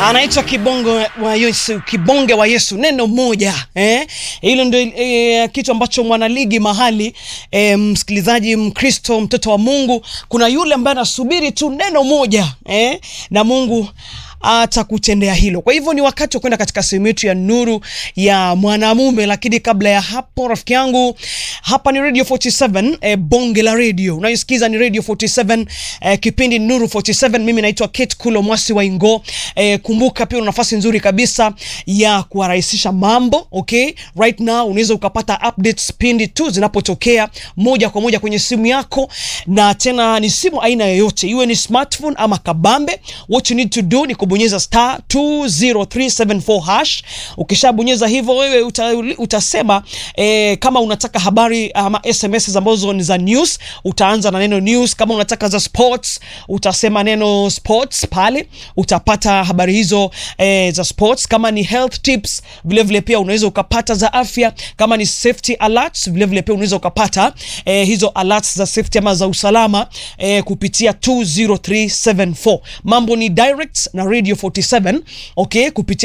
anaitwa kibongo wa Yesu, kibonge wa Yesu, neno moja eh? Hilo ndio eh, kitu ambacho mwanaligi mahali eh, msikilizaji Mkristo, mtoto wa Mungu, kuna yule ambaye anasubiri tu neno moja eh? na Mungu atakutendea hilo. Kwa hivyo ni wakati wa kwenda katika sehemu yetu ya nuru ya mwanamume, lakini kabla ya hapo, rafiki yangu, hapa ni Radio 47 eh, bonge la radio unaisikiza ni Radio 47 eh, kipindi Nuru 47. Mimi naitwa Kate Kulo Mwasi wa Ingo. Eh, kumbuka pia una nafasi nzuri kabisa ya kuwarahisisha mambo okay. Right now unaweza ukapata updates pindi tu zinapotokea moja kwa moja kwenye simu yako, na tena ni simu aina yoyote, iwe ni smartphone ama kabambe. What you need to do ni kubonyeza star 20374 hash. Ukishabonyeza hivyo wewe uta, utasema eh, kama unataka habari ama SMS ambazo ni za news, utaanza na neno news. Kama unataka za sports, utasema neno sports pale, utapata habari hizo eh, za sports. Kama ni health tips, vile vile pia unaweza ukapata za afya. Kama ni safety alerts, vile vile pia unaweza ukapata eh, hizo alerts za safety ama za usalama eh, kupitia 20374. Mambo ni direct na Radio 47 okay, kupitia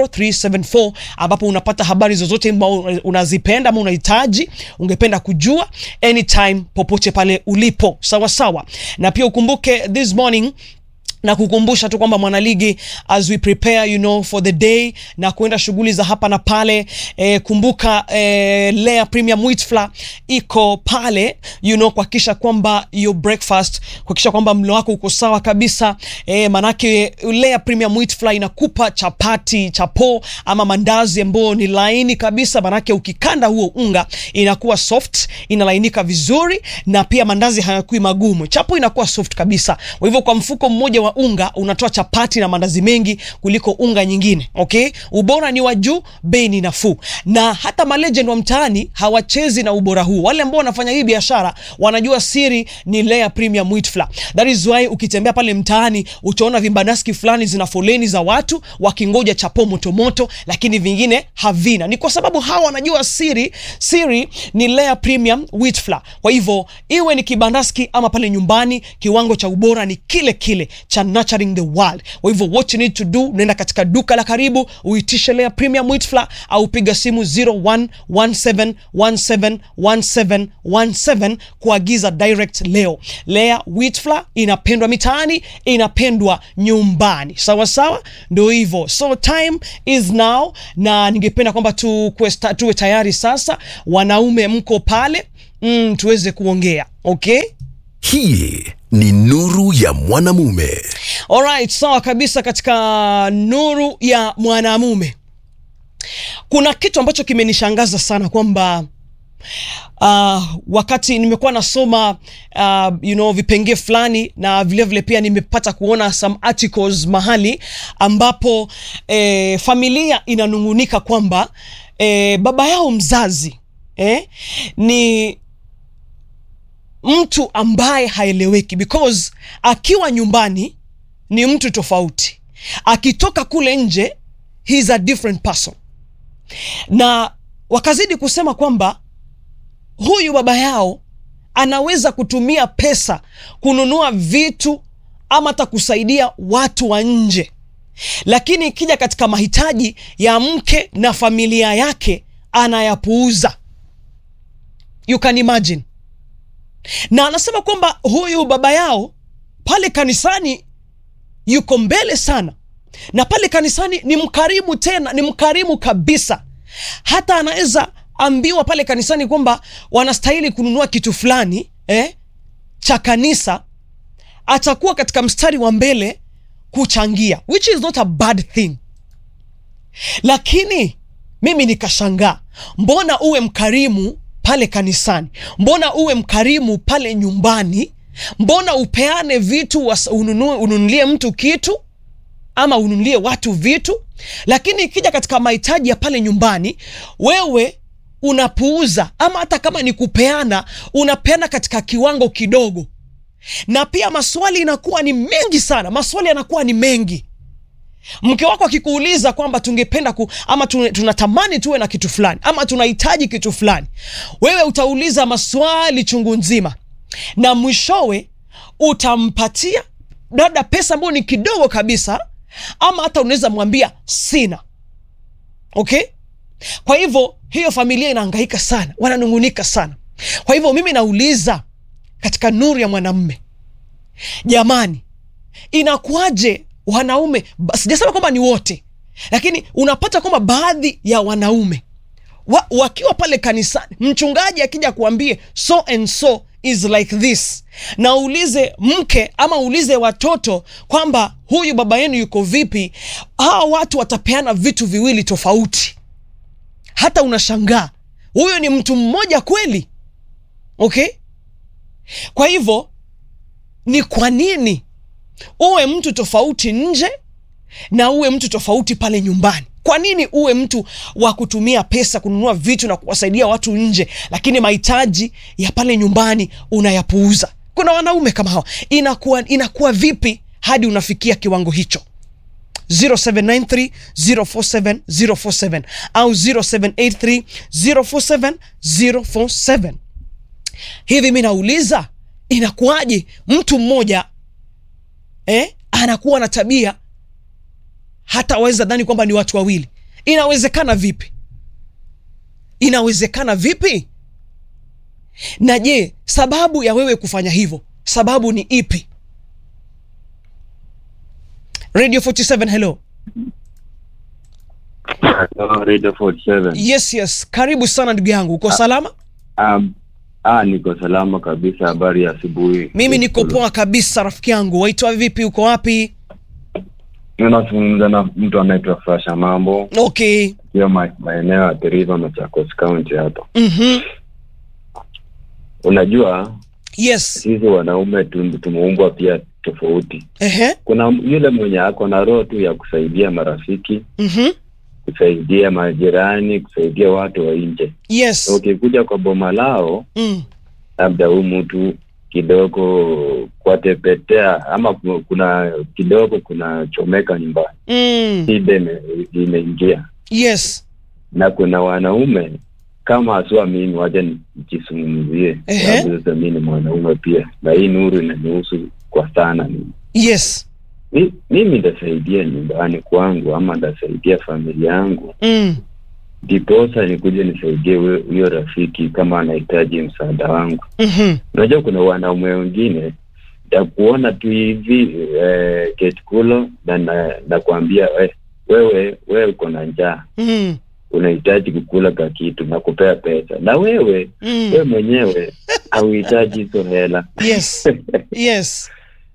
20374 ambapo unapata habari zozote unazipenda ama unahitaji ungependa kujua anytime popote pale ulipo, sawa sawa. Na pia ukumbuke this morning na kukumbusha tu kwamba mwanaligi, as we prepare you know for the day na kuenda shughuli za hapa na pale eh, kumbuka eh, Lea Premium Wheat Flour iko pale you know, kuhakikisha kwamba your breakfast, kuhakikisha kwamba mlo wako uko sawa kabisa eh, manake Lea Premium Wheat Flour inakupa chapati, chapo ama mandazi ambayo ni laini kabisa, manake ukikanda huo unga inakuwa soft, inalainika vizuri, na pia mandazi hayakui magumu, chapo inakuwa soft kabisa. Kwa hivyo kwa mfuko mmoja wa unga unatoa chapati na mandazi mengi kuliko unga nyingine. Okay, ubora ni wa juu, bei ni nafuu, na hata malegend wa mtaani hawachezi na ubora huu. Wale ambao wanafanya hii biashara wanajua siri ni Lea Premium Wheat Flour. That is why ukitembea pale mtaani utaona vibanaski fulani zina foleni za watu wakingoja chapo moto moto, lakini vingine havina. Ni kwa sababu hawa wanajua siri, siri ni Lea Premium Wheat Flour. Kwa hivyo iwe ni kibandaski ama pale nyumbani, kiwango cha ubora ni kile kile cha nurturing the world. Kwa hivyo what you need to do, nenda katika duka la karibu uitishe Lea Premium Wheat Flour au piga simu 0117171717 kuagiza direct leo. Lea Wheat Flour inapendwa mitaani, inapendwa nyumbani. Sawa sawa, ndio hivyo. So time is now, na ningependa kwamba tu tuwe tayari sasa. Wanaume mko pale, mm, tuweze kuongea okay? Hii ni nuru ya mwanamume. Alright, sawa kabisa. Katika nuru ya mwanamume kuna kitu ambacho kimenishangaza sana kwamba uh, wakati nimekuwa nasoma uh, you know, vipengee fulani na vilevile vile pia nimepata kuona some articles mahali ambapo eh, familia inanung'unika kwamba eh, baba yao mzazi eh, ni mtu ambaye haeleweki because akiwa nyumbani ni mtu tofauti, akitoka kule nje he is a different person. Na wakazidi kusema kwamba huyu baba yao anaweza kutumia pesa kununua vitu ama hata kusaidia watu wa nje, lakini ikija katika mahitaji ya mke na familia yake anayapuuza. You can imagine na anasema kwamba huyu baba yao pale kanisani yuko mbele sana, na pale kanisani ni mkarimu, tena ni mkarimu kabisa. Hata anaweza ambiwa pale kanisani kwamba wanastahili kununua kitu fulani eh, cha kanisa, atakuwa katika mstari wa mbele kuchangia, which is not a bad thing. Lakini mimi nikashangaa, mbona uwe mkarimu pale kanisani, mbona uwe mkarimu pale nyumbani, mbona upeane vitu, ununue, ununulie mtu kitu ama ununulie watu vitu, lakini ikija katika mahitaji ya pale nyumbani wewe unapuuza, ama hata kama ni kupeana, unapeana katika kiwango kidogo, na pia maswali inakuwa ni mengi sana, maswali yanakuwa ni mengi mke wako akikuuliza kwamba tungependa ku, ama tunatamani tuwe na kitu fulani ama tunahitaji kitu fulani, wewe utauliza maswali chungu nzima, na mwishowe utampatia dada pesa ambayo ni kidogo kabisa, ama hata unaweza mwambia sina okay kwa hivyo hiyo familia inahangaika sana wananungunika sana kwa hivyo mimi nauliza katika nuru ya mwanamme jamani inakuwaje wanaume ba- sijasema kwamba ni wote lakini unapata kwamba baadhi ya wanaume wa, wakiwa pale kanisani mchungaji akija kuambie so and so is like this na uulize mke ama uulize watoto kwamba huyu baba yenu yuko vipi hawa watu watapeana vitu viwili tofauti hata unashangaa huyo ni mtu mmoja kweli okay kwa hivyo ni kwa nini uwe mtu tofauti nje na uwe mtu tofauti pale nyumbani kwa nini uwe mtu wa kutumia pesa kununua vitu na kuwasaidia watu nje lakini mahitaji ya pale nyumbani unayapuuza kuna wanaume kama hawa inakuwa, inakuwa vipi hadi unafikia kiwango hicho 0793 047 047 au 0783 047 047 hivi mi nauliza inakuwaje mtu mmoja eh, anakuwa na tabia hata waweza dhani kwamba ni watu wawili inawezekana vipi inawezekana vipi na je sababu ya wewe kufanya hivyo sababu ni ipi radio 47 hello Hello, Radio 47. yes yes karibu sana ndugu yangu uko salama Um, ah, niko salama kabisa. Habari ya asubuhi. mimi niko poa kabisa rafiki yangu waitwa vipi uko wapi Ninazungumza na mtu anaitwa Fasha Mambo, okay hiyo ma- maeneo ya Teriva, Machakos County hapa. mm-hmm. Unajua yes sisi wanaume tu- tumeumbwa pia tofauti. Ehe. Kuna yule mwenye ako na roho tu ya kusaidia marafiki, Mm-hmm. kusaidia majirani, kusaidia watu wa nje. yes Ukikuja kwa boma lao, mm. labda huu mtu kidogo kwatepetea ama ku- kuna kidogo kuna chomeka nyumbani Mm. shida ime- imeingia yes na kuna wanaume kama haswa mimi wacha nijizungumzie Ehe. sababu sasa mi ni mwanaume pia na hii nuru inanihusu kwa sana mimi yes Mi- mimi ndasaidia nyumbani kwangu ama ndasaidia familia yangu mm. ndiposa nikuje nisaidie huyo huyo rafiki kama anahitaji msaada wangu mm-hmm. unajua kuna wanaume wengine takuona tu hivi eh, ketikulo na na- nakwambia eh, wewe wewe uko na njaa mm. unahitaji kukula ka kitu na kupea pesa na wewe mm. wewe mwenyewe hauhitaji hizo hela yes yes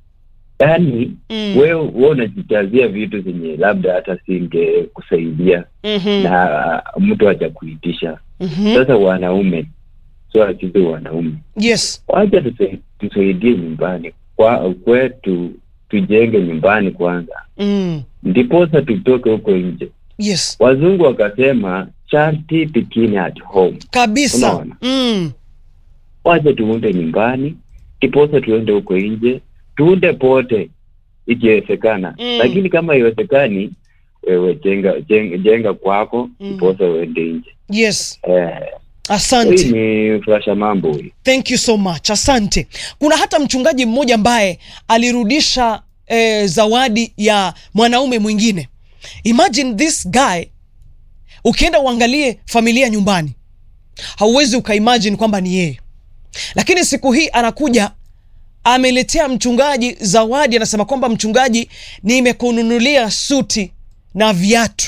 yaani mm. wewe wewe unajitazia vitu zenye labda hata singe kusaidia mm-hmm. na mtu haja kuitisha mm-hmm. sasa wanaume so sisi wanaume yes wacha tusa- tusaidie nyumbani kwa kwetu tujenge nyumbani kwanza mm. ndiposa tutoke huko nje yes wazungu wakasema charity begin at home kabisa Unaona? mm. wacha tuunde nyumbani ndiposa tuende huko nje tuunde pote ikiwezekana Mm. lakini kama iwezekani wewe jenga, jenga, jenga kwako Mm. ndiposa uende nje yes eh, hii asante ni furasha mambo hii thank you so much asante kuna hata mchungaji mmoja ambaye alirudisha eh, zawadi ya mwanaume mwingine imagine this guy ukienda uangalie familia nyumbani hauwezi ukaimagine kwamba ni yeye lakini siku hii anakuja ameletea mchungaji zawadi anasema kwamba mchungaji nimekununulia suti na viatu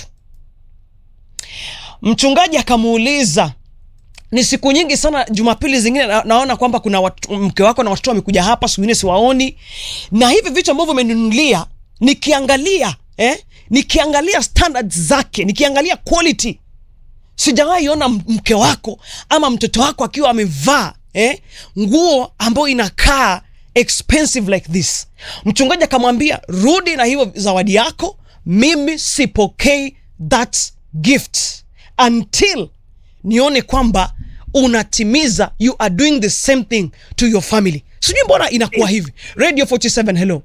mchungaji akamuuliza ni siku nyingi sana jumapili zingine na, naona kwamba kuna watu, mke wako na watoto wamekuja hapa siku ingine siwaoni na hivi vitu ambavyo umenunulia nikiangalia eh, nikiangalia standards zake nikiangalia quality sijawahi ona m- mke wako ama mtoto wako akiwa amevaa eh, nguo ambayo inakaa expensive like this mchungaji akamwambia rudi na hiyo zawadi yako mimi sipokei that gift until nione kwamba unatimiza you are doing the same thing to your family sijui mbona inakuwa hivi radio 47 hello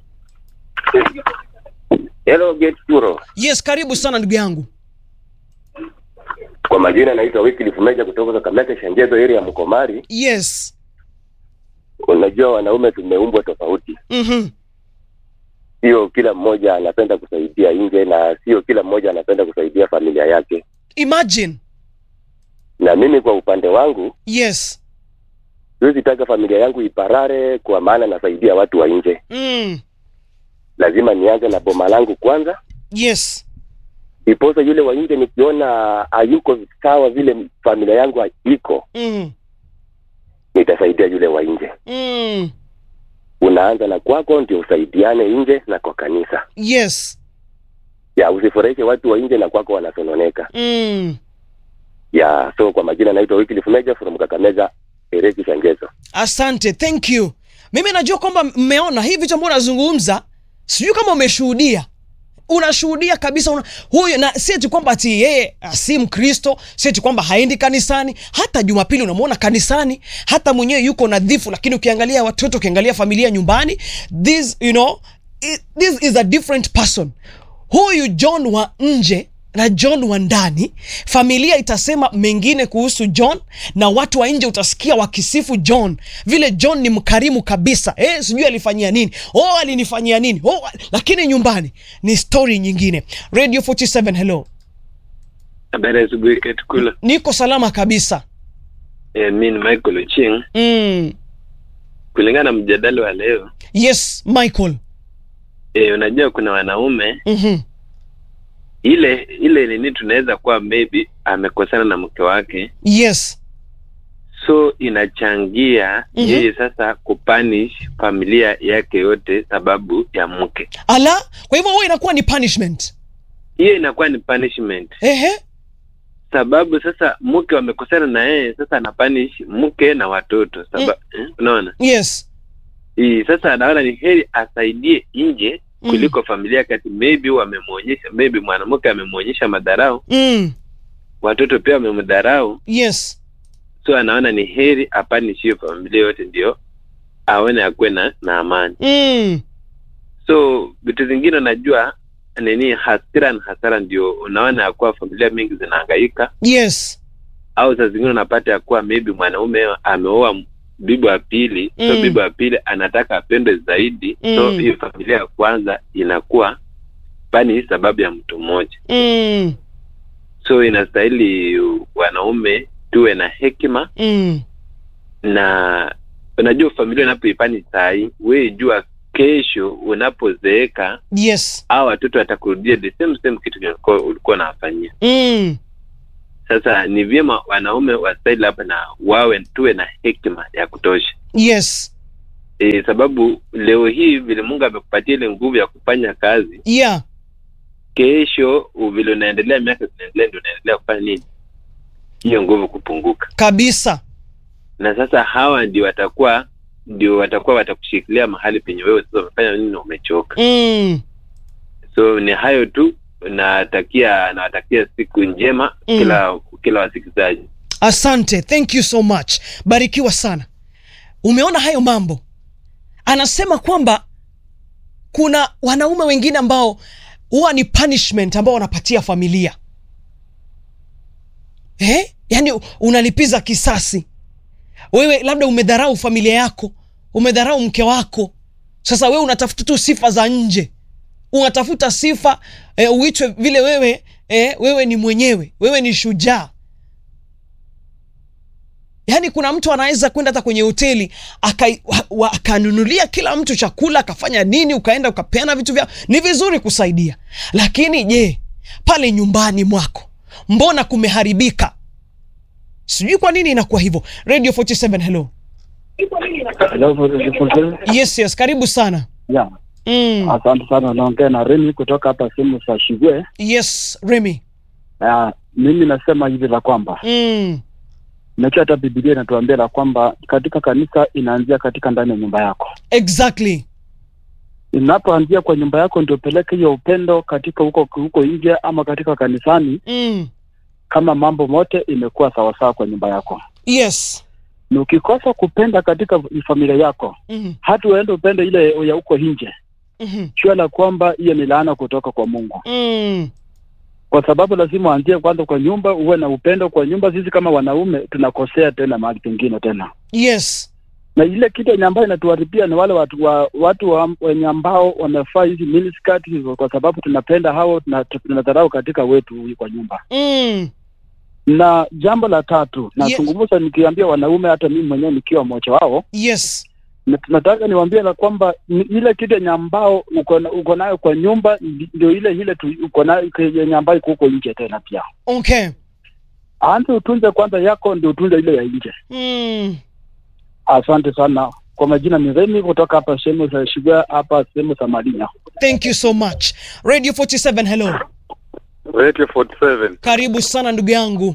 Hello Gate Kuro. yes karibu sana ndugu yangu Kwa majina naitwa Wycliffe Meja kutoka Kakamega Shanjezo area ya Mkomari. yes Unajua wanaume tumeumbwa tofauti. mm-hmm. sio kila mmoja anapenda kusaidia nje na sio kila mmoja anapenda kusaidia familia yake imagine na mimi kwa upande wangu yes siwezi taka familia yangu iparare kwa maana nasaidia watu wa nje mm. lazima nianze na boma langu kwanza yes iposa yule wa nje nikiona hayuko sawa vile familia yangu iko mm. nitasaidia yule wa nje Mm. unaanza na kwako ndio usaidiane nje na kwa kanisa yes ya usifurahishe watu wa nje na kwako wanasononeka mm. ya so kwa majina naitwa Wycliffe Meja from Kakamega Ereki Shangezo asante thank you mimi najua kwamba mmeona hii vitu ambavyo nazungumza sijui kama umeshuhudia unashuhudia kabisa una, huyu na si eti kwamba ati yeye ah, si mkristo si eti kwamba haendi kanisani hata jumapili unamwona kanisani hata mwenyewe yuko nadhifu lakini ukiangalia watoto ukiangalia familia nyumbani this you know i- this is a different person huyu john wa nje na john wa ndani familia itasema mengine kuhusu john na watu wa nje utasikia wakisifu john vile john ni mkarimu kabisa eh, sijui alifanyia nini oh alinifanyia nini oh, lakini nyumbani ni story nyingine radio 47 hello Habari ya asubuhi Ketukula. niko salama kabisa E, mi ni Michael Oching. mm. Kulingana na mjadala wa leo yes michael e, unajua kuna wanaume mm-hmm. ile ile nini, tunaweza kuwa maybe amekosana na mke wake, yes so inachangia Mhm. yeye sasa kupanish familia yake yote sababu ya mke. ala kwa hivyo huo inakuwa ni punishment Hiyo inakuwa ni punishment, ehe sababu sasa mke wamekosana na yeye, sasa anapanish mke na watoto saba, eh, unaona yes hii sasa anaona ni heri asaidie nje Mm. kuliko familia kati maybe wamemwonyesha maybe mwanamke amemwonyesha madharau mm. watoto pia wamemdharau yes so anaona ni heri apanishie familia yote ndio aone akuwe na, na amani mm. so vitu zingine unajua nini hasira na hasara ndio unaona ya kuwa familia mingi zinahangaika yes au saa zingine unapata ya kuwa maybe mwanaume ameoa bibi wa pili so Mm. bibi wa pili anataka apendwe zaidi so Mm. hiyo familia ya kwanza inakuwa pani hii sababu ya mtu mmoja mm. so inastahili wanaume tuwe na hekima Mm. na unajua familia unapoipani sahii wee jua kesho unapozeeka yes au watoto watakurudia the same same kitu ulikuwa- ulikuwa unawafanyia mm. sasa ni vyema wanaume wastahili hapa na wawe tuwe na hekima ya kutosha yes e, sababu leo hii vile mungu amekupatia ile nguvu ya kufanya kazi yeah kesho u- vile unaendelea miaka zinaendelea ndio unaendelea kufanya nini hiyo nguvu kupunguka kabisa na sasa hawa ndio watakuwa ndio watakuwa watakushikilia mahali penye wewe sasa umefanya nini na umechoka mm. so ni hayo tu natakia nawatakia siku njema Mm. kila kila wasikilizaji asante thank you so much barikiwa sana umeona hayo mambo anasema kwamba kuna wanaume wengine ambao huwa ni punishment ambao wanapatia familia eh? yaani unalipiza kisasi wewe labda umedharau familia yako umedharau mke wako sasa wewe unatafuta tu sifa za nje unatafuta sifa eh, uitwe vile wewe eh, wewe ni mwenyewe wewe ni shujaa yaani kuna mtu anaweza kwenda hata kwenye hoteli aka- wa- wa- akanunulia kila mtu chakula akafanya nini ukaenda ukapeana vitu vyao ni vizuri kusaidia lakini je pale nyumbani mwako mbona kumeharibika sijui kwa nini inakuwa hivyo radio 47 hello yes yes karibu sana Yeah, mm. asante sana. Naongea na Remi kutoka hapa sehemu za Shigwe. yes remy Uh, mimi nasema hivi la kwamba mm. najua hata Biblia inatuambia la kwamba katika kanisa inaanzia katika ndani ya nyumba yako. exactly Inapoanzia kwa nyumba yako, ndio peleke hiyo upendo katika huko huko nje ama katika kanisani, mm. kama mambo mote imekuwa sawasawa kwa nyumba yako. yes Na ukikosa kupenda katika familia yako, mm. hata uende upende ile ya huko nje, mm jua la kwamba hiyo ni laana kutoka kwa Mungu. mm. kwa sababu lazima uanzie kwanza kwa nyumba, uwe na upendo kwa nyumba. Sisi kama wanaume tunakosea tena mahali pengine tena, yes na ile kitu yenye ambayo inatuharibia ni wale watu wa, watu wa, wenye ambao wamefaa hizi miniskirt hizo, kwa sababu tunapenda hao na tunadharau katika wetu huyu kwa nyumba. mm. Na jambo la tatu nazungumza nikiambia wanaume, hata mimi mwenyewe nikiwa mmoja wao, yes na tunataka niwaambie la kwamba ni ile kitu yenye ambao uko na- uko nayo kwa nyumba ndi- ndio ile ile tu uko nayo yenye ambayo iko huko nje tena pia. okay Anza utunze kwanza yako, ndio utunze ile ya nje. mm. Asante sana. Kwa majina ni Remi kutoka hapa sehemu za Shiga hapa sehemu za Malinya. thank you so much radio 47 hello Radio 47. karibu sana ndugu yangu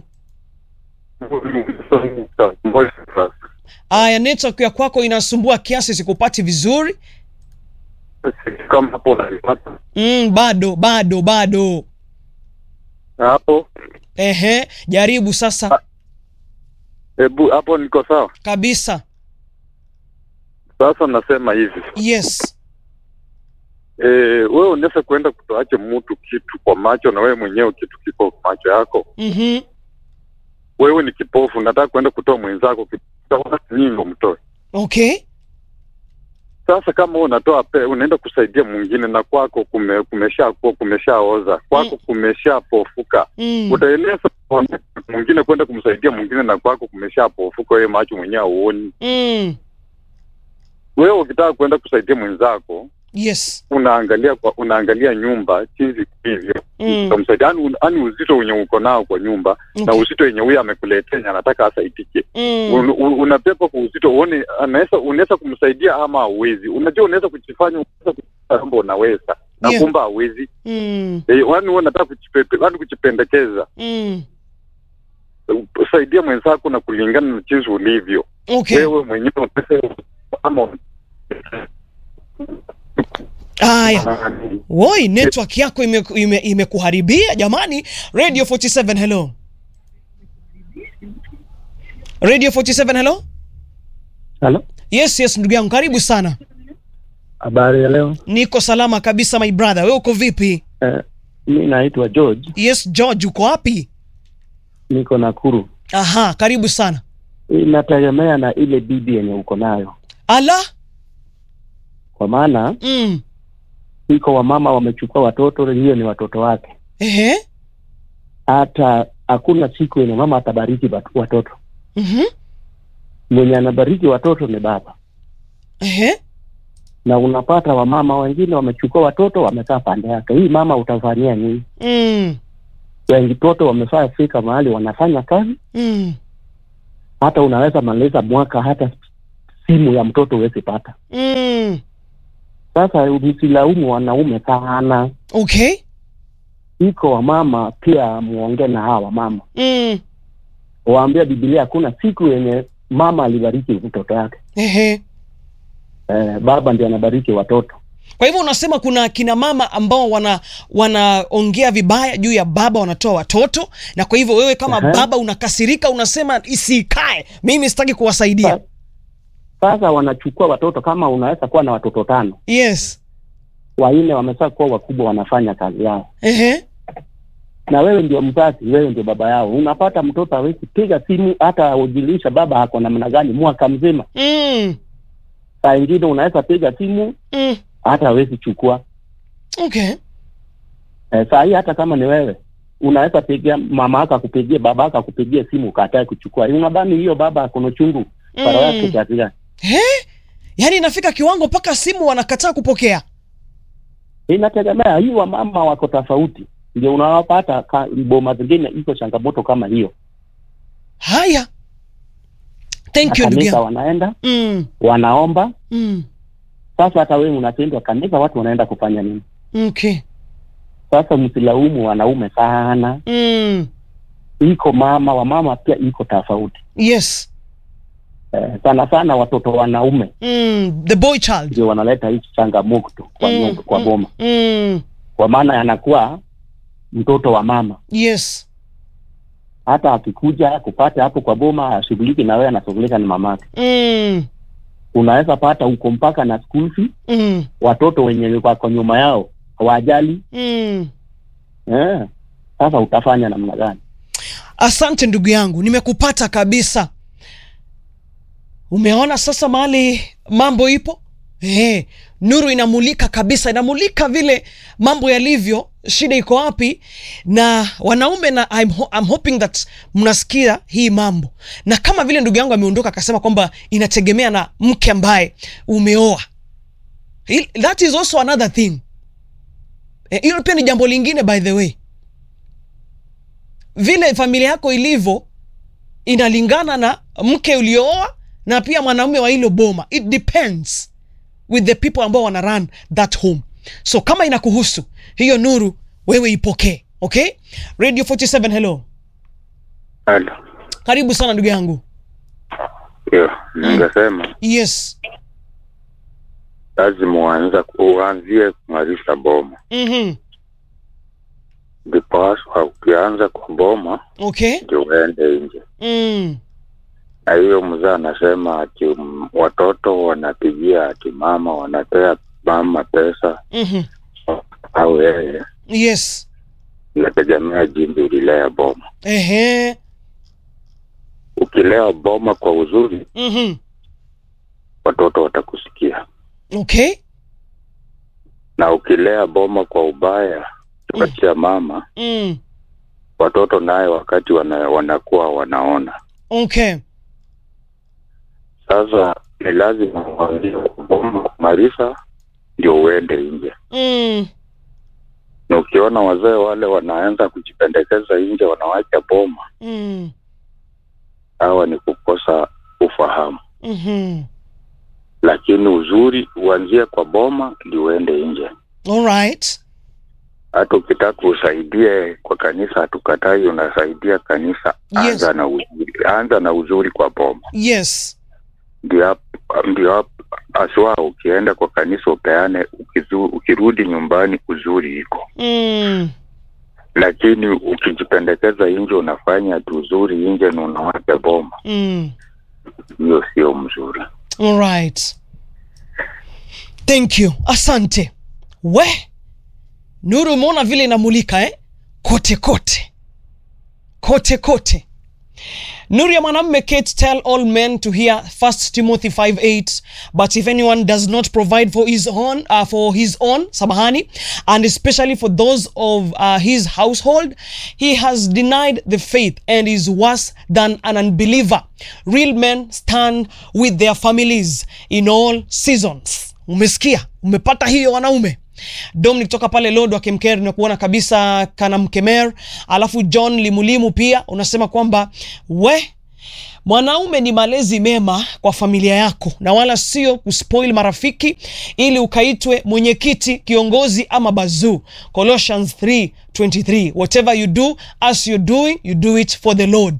aya network ya kwako inasumbua kiasi sikupati vizuri Kama hapo unanipata mm, bado bado bado hapo, ehe jaribu sasa hebu hapo niko sawa. kabisa Sasa nasema hivi yes e, wewe unaweza kuenda kutoache mtu kitu kwa macho na wewe mwenyewe kitu kiko kwa macho yako. mm-hmm. Wewe ni kipofu, nataka kuenda kutoa mwenzako kitu, utaona nini ndo mtoe. okay Sasa kama wewe unatoa pe, unaenda kusaidia mwingine na kwako kume, kumesha kuwa kumeshaoza kwako Mm. kumeshapofuka mm. utaeleza kwa mwingine kwenda kumsaidia mwingine na kwako kumeshapofuka, wewe macho mwenyewe hauoni. mm. Wewe ukitaka kwenda kusaidia mwenzako yes unaangalia kwa unaangalia nyumba jinsi hivyo Mm. utamsaidia yani, yani uzito wenye uko nao kwa nyumba na okay. uzito wenye huyo amekuletea yenye anataka asaidike mm. Un, un, unapepa kwa uzito uone anaweza unaweza kumsaidia ama hauwezi unajua unaweza kujifanya unaweza kujifanya kwamba unaweza na Yeah. kumbe hauwezi mm. Eh, yani wewe unataka kujipepe yani kujipendekeza mm. saidia mwenzako na kulingana na jinsi ulivyo okay wewe mwenyewe unaweza- ama aya woi network yako imekuharibia ime, imekuharibia jamani radio 47 hello radio 47 hello Halo, yes yes ndugu yangu karibu sana habari ya leo? niko salama kabisa my brother we uko vipi Eh, mi naitwa George, yes george uko wapi niko Nakuru. aha karibu sana Inategemea na ile bibi yenye uko nayo, ala kwa maana mm. iko wamama wamechukua watoto, hiyo ni watoto wake. ehe Hata hakuna siku yenye mama atabariki wat- watoto, mhm mwenye anabariki watoto ni baba. ehe Na unapata wamama wengine wamechukua watoto wamekaa pande yake, hii mama utafanyia nini? mm. Wengi toto wamefaa fika mahali wanafanya kazi, mm. hata unaweza maliza mwaka hata simu ya mtoto huwezi pata. mm. Sasa msilaumu wanaume sana, okay iko wamama pia muongee na hawa wamama, mm. waambia Biblia hakuna siku yenye mama alibariki mtoto yake. ehe Eh, baba ndio anabariki watoto. kwa hivyo unasema kuna kina mama ambao wana wanaongea vibaya juu ya baba wanatoa watoto na kwa hivyo wewe kama Aha. baba unakasirika unasema isikae mimi sitaki kuwasaidia Sa- Sasa wanachukua watoto, kama unaweza kuwa na watoto tano, yes wanne wamesha kuwa wakubwa, wanafanya kazi yao, ehe na wewe ndio mzazi, wewe ndio baba yao. Unapata mtoto hawezi piga simu hata ujulisha baba ako namna gani mwaka mzima. mm. Saa ingine unaweza piga simu Mm. hata hawezi chukua. okay Eh, saa hii hata kama ni wewe unaweza pigia mama yako akupigie baba yako akupigie simu ukatae kuchukua. Unadhani hiyo baba akona chungu para yake mm. kiasi gani? He? yaani inafika kiwango mpaka simu wanakataa kupokea Inategemea, hii wamama wako tofauti, ndio unawapata ka- boma zingine iko changamoto kama hiyo. haya thank you ndugu Kanisa yangu wanaenda mm. wanaomba. mm. Sasa hata wewe unatendwa kanisa, watu wanaenda kufanya nini? okay Sasa msilaumu wanaume sana, mm. iko mama wamama pia iko tofauti yes eh, sana sana watoto wanaume mm. the boy child ndio wanaleta hii changamoto kwa, Mm, nyumba, kwa mm, boma mm. kwa maana anakuwa mtoto wa mama. yes Hata akikuja kupata hapo kwa boma ashughuliki na wewe, anashughulika na mamake. mm. Unaweza pata uko mpaka na school fee, Mm. watoto wenye wako nyuma yao hawajali Mm. eh. Sasa utafanya namna gani? asante ndugu yangu nimekupata kabisa umeona sasa mahali mambo ipo eh, nuru inamulika kabisa inamulika vile mambo yalivyo shida iko wapi na wanaume na I'm, ho I'm hoping that mnasikia hii mambo na kama vile ndugu yangu ameondoka akasema kwamba inategemea na mke ambaye umeoa Hil- that is also another thing Eh, hilo pia ni jambo lingine by the way vile familia yako ilivyo inalingana na mke uliooa na pia mwanaume wa hilo boma it depends with the people ambao wana run that home so kama inakuhusu hiyo nuru wewe ipokee okay radio 47 hello Halo. karibu sana ndugu yangu Yo, ningesema yes lazima uanza uanzie kung'arisha boma, mm-hmm. ndiposa ukianza kwa boma okay ndio uende nje. mm. Na hiyo mzee anasema ati mm, watoto wanapigia ati mama, wanapea mama pesa mm-hmm. au yeye, yes inategemea jinsi ulilea boma. ehe Ukilea boma kwa uzuri, mm-hmm. watoto watakusikia, okay na ukilea boma kwa ubaya kupatia mama, mm. watoto naye wakati wana, wanakuwa wanaona okay Sasa ni lazima uanzie kuboma maarifa ndio uende nje, mm. na ukiona wazee wale wanaanza kujipendekeza nje, wanawacha boma, Mm. hawa ni kukosa ufahamu. Mm-hmm. Lakini uzuri uanzie kwa boma ndio uende nje. all right Hata ukitaka usaidie kwa kanisa, hatukatai, unasaidia kanisa, Yes. anza na uzuri, anza na uzuri kwa boma, yes ndio hap- ndio hap- haswa ukienda kwa kanisa upeane, ukizu, ukirudi nyumbani uzuri iko mm. lakini ukijipendekeza nje unafanya tu uzuri nje na unawacha boma, Mm. hiyo sio mzuri. all right thank you asante we nuru umeona vile inamulika eh? kote kote kote kote nuru ya mwanamme kate tell all men to hear 1 timothy 5:8 but if anyone does not provide for his own uh, for his own samahani and especially for those of uh, his household he has denied the faith and is worse than an unbeliever real men stand with their families in all seasons umesikia umepata hiyo wanaume dominic toka pale lod wa kemker na kuona kabisa kana mkemer alafu john limulimu pia unasema kwamba we mwanaume ni malezi mema kwa familia yako na wala sio kuspoil marafiki ili ukaitwe mwenyekiti kiongozi ama bazuu colossians 323 whatever you do as you're doing you do it for the lord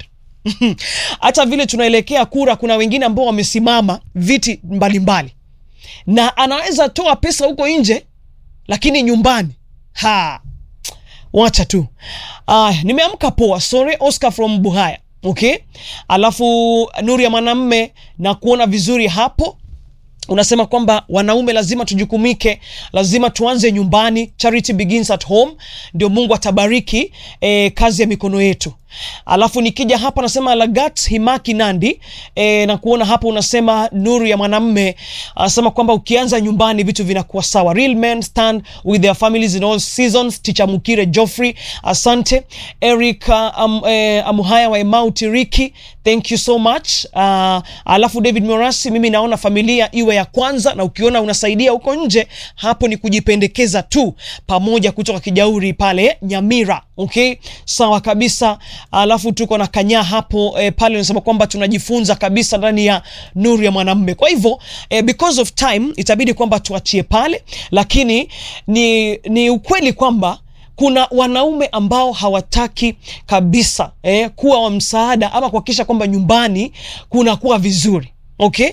hata vile tunaelekea kura kuna wengine ambao wamesimama viti mbalimbali mbali. na anaweza toa pesa huko nje lakini nyumbani ha wacha tu uh, nimeamka poa sorry oscar from buhaya okay alafu nuru ya mwanamme na kuona vizuri hapo unasema kwamba wanaume lazima tujukumike lazima tuanze nyumbani charity begins at home ndio mungu atabariki eh, kazi ya mikono yetu alafu nikija hapa nasema lagat himaki nandi e, na kuona hapo unasema nuru ya mwanamme anasema kwamba ukianza nyumbani vitu vinakuwa sawa real men stand with their families in all seasons ticha mukire joffrey asante eric uh, um, eh, amuhaya wa emau tiriki thank you so much uh, alafu david morasi mimi naona familia iwe ya kwanza na ukiona unasaidia huko nje hapo ni kujipendekeza tu pamoja kutoka kijauri pale nyamira okay sawa kabisa alafu tuko na kanyaa hapo eh, pale unasema kwamba tunajifunza kabisa ndani ya nuru ya mwanamme kwa hivyo eh, because of time itabidi kwamba tuachie pale lakini ni, ni ukweli kwamba kuna wanaume ambao hawataki kabisa eh, kuwa wa msaada ama kuhakikisha kwamba nyumbani kunakuwa vizuri okay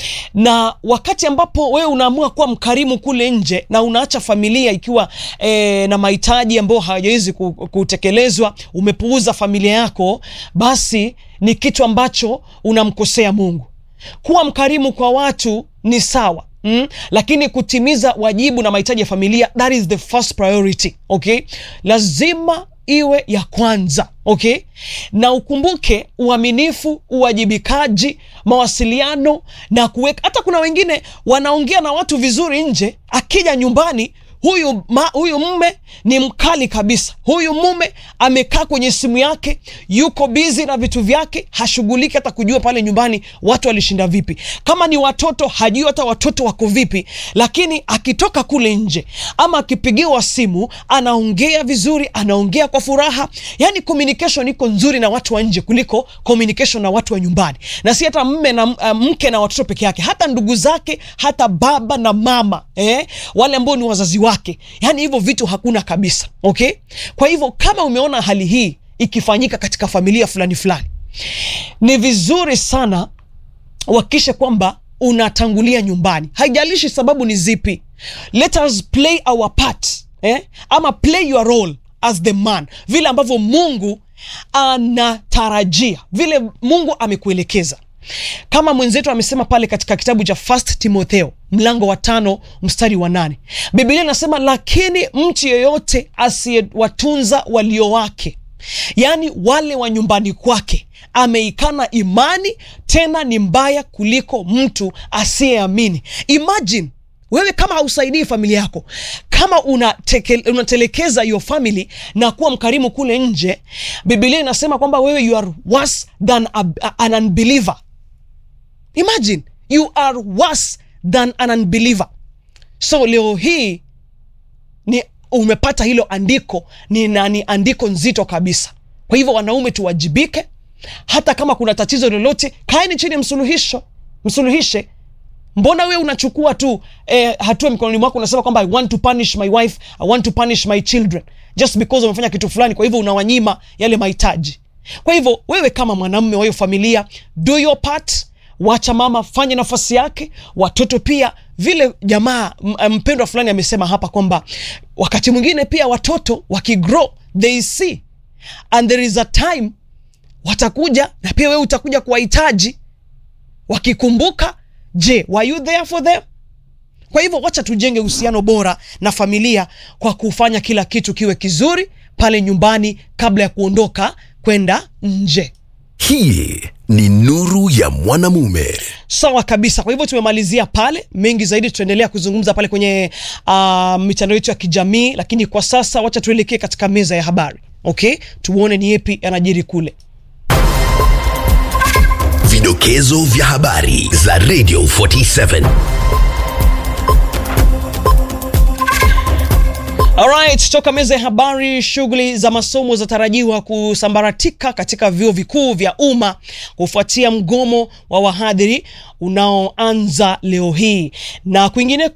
na wakati ambapo wewe unaamua kuwa mkarimu kule nje na unaacha familia ikiwa e, na mahitaji ambayo hawajawezi ku- kutekelezwa umepuuza familia yako basi ni kitu ambacho unamkosea mungu kuwa mkarimu kwa watu ni sawa Mm, lakini kutimiza wajibu na mahitaji ya familia that is the first priority okay lazima iwe ya kwanza okay na ukumbuke uaminifu uwajibikaji mawasiliano na kuweka hata kuna wengine wanaongea na watu vizuri nje akija nyumbani huyu ma, huyu mume ni mkali kabisa huyu mume amekaa kwenye simu yake yuko bizi na vitu vyake hashughuliki hata kujua pale nyumbani watu walishinda vipi kama ni watoto hajui hata watoto wako vipi lakini akitoka kule nje ama akipigiwa simu anaongea vizuri anaongea kwa furaha yani communication iko nzuri na watu wa nje kuliko communication na watu wa nyumbani na si hata mme na uh, mke na watoto peke yake hata ndugu zake hata baba na mama eh? wale ambao ni wazazi wake yani hivyo vitu hakuna kabisa okay kwa hivyo kama umeona hali hii ikifanyika katika familia fulani fulani ni vizuri sana uhakikishe kwamba unatangulia nyumbani haijalishi sababu ni zipi let us play our part eh? ama play your role as the man vile ambavyo mungu anatarajia vile mungu amekuelekeza kama mwenzetu amesema pale katika kitabu cha first timotheo mlango wa tano mstari wa nane biblia inasema lakini mtu yeyote asiyewatunza walio wake yaani wale wa nyumbani kwake ameikana imani tena ni mbaya kuliko mtu asiyeamini imagine wewe kama hausaidii familia yako kama unateke, unatelekeza your family na kuwa mkarimu kule nje biblia inasema kwamba wewe you are worse than a, a, an unbeliever imagine you are worse than an unbeliever so leo hii ni umepata hilo andiko ni, na ni andiko nzito kabisa kwa hivyo wanaume tuwajibike hata kama kuna tatizo lolote kaeni chini msuluhisho msuluhishe mbona wewe unachukua tu eh, hatua mikononi mwako unasema kwamba i want to punish my wife i want to punish my children just because umefanya kitu fulani kwa hivyo unawanyima yale mahitaji kwa hivyo wewe kama mwanamume wa hiyo familia do your part wacha mama fanye nafasi yake watoto pia vile jamaa m- mpendwa fulani amesema hapa kwamba wakati mwingine pia watoto wakigrow they see and there is a time watakuja na pia wewe utakuja kuwahitaji wakikumbuka je were you there for them kwa hivyo wacha tujenge uhusiano bora na familia kwa kufanya kila kitu kiwe kizuri pale nyumbani kabla ya kuondoka kwenda nje hii ni nuru ya mwanamume sawa kabisa kwa hivyo tumemalizia pale mengi zaidi tutaendelea kuzungumza pale kwenye uh, mitandao yetu ya kijamii lakini kwa sasa wacha tuelekee katika meza ya habari okay tuone ni yepi yanajiri kule vidokezo vya habari za radio 47 Alright, toka meza ya habari, shughuli za masomo zatarajiwa kusambaratika katika vyuo vikuu vya umma kufuatia mgomo wa wahadhiri unaoanza leo hii na kwingine